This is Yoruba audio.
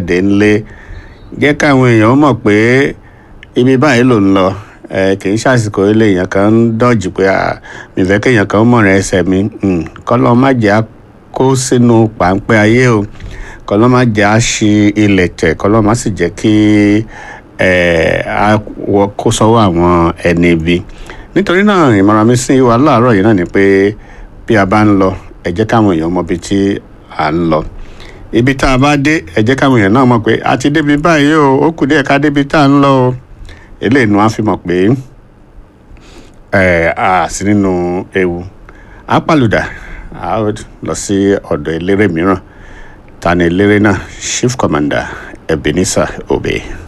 dé ńlé jẹ́ káwọn èèyàn mọ̀ pé ibi báyìí ló ń lọ ẹ kì í ṣàsìkò ilé èèyàn kan ń dọ̀jì pé mi fẹ́ kéèyàn kan mọ̀ràn ẹsẹ̀ mi kọ́lọ́ má jẹ́ kó sínú páńpẹ́ ayé o kọ́lọ́ má jẹ́ á ṣi ilẹ̀ tẹ̀ kọ́lọ́ má sì jẹ́ kí kó sọ́wọ́ àwọn ẹni ibi nítorí náà ìmọ̀ràn mi sí wa láàárọ̀ yìí náà ni pé bí a bá ń lọ ẹ jẹ́ káwọn èèyàn mọ ibi tí à ń lọ ibi tá a bá dé ẹ jẹ́ káwọn èèyàn náà mọ̀ pé a ti débi báyìí o ó kù díẹ̀ ká débi tá à ń lọ o eléyìí ni wọ́n á fi mọ̀ pé a sí nínú ewu a pàlùdà a lọ sí ọ̀dọ̀ eléré mìíràn ta ni eléré náà chief commander Ebenezer Obey.